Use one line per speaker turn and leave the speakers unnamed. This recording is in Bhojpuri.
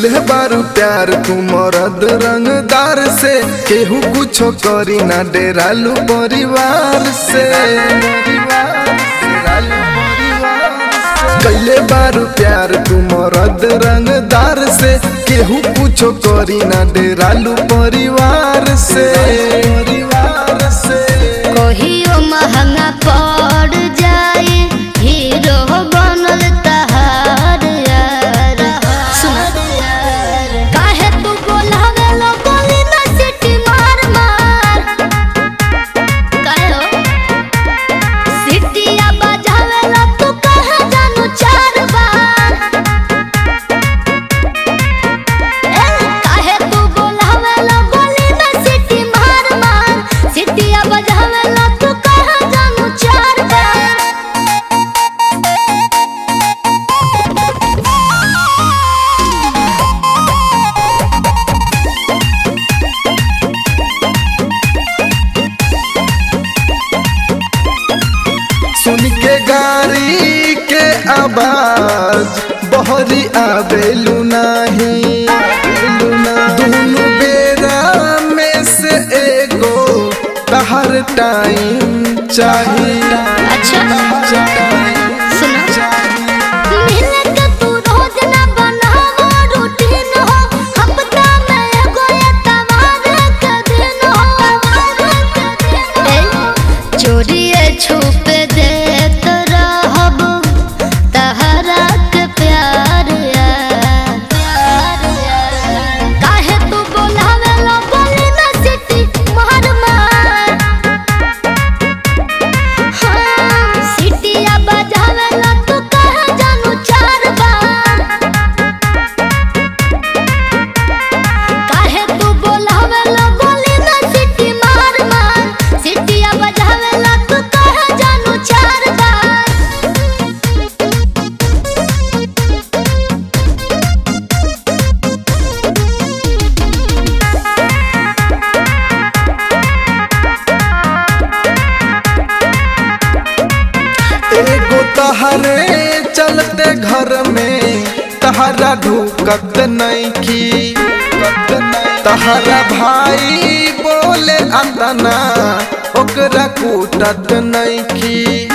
कैले बारू प्यार तू मरद रंगदार से केहू कुछो करी ना डेरालू परिवार से कैले बारू प्यार तू मरद रंगदार से केहू कुछो करी ना डेरालू परिवार से परिवार से
कहियो महंगा पड़ जाए हीरो बनल तहार यार सुन काहे तू बोलावे लो बोली ना सिटी मार मार काहे हो सिटिया बजावे लो तू कहे जानू चार बार ए काहे तू बोलावे लो बोली ना सिटी मार मार सिटिया बजावे लो तू कहे जानू चार बार
सुन के गाड़ी के आवाज बहरी आवेलू नाही दोनों बेरा में से एगो तहर टाइम चाहिए
अच्छा सुना मिलक तू रोज ना बनावो रूटीन हो हफ्ता में एगो एतवार के दिन हो ए चोरिए छुप देत रहब तहरा के प्यार यार काहे तू बोलावे लो बोली ना सिटी मार मार हाँ, सिटिया बजावेला तू कहे जानू चार बार काहे तू बोलावेला बोली ना सिटी मार मार सिटिया बजावेला तू कहे जानू चार बार
एगो तहरे चलते घर में तहरा ढुकत नइखी तहरा भाई बोले अंदना ओकरा कूटत नइखी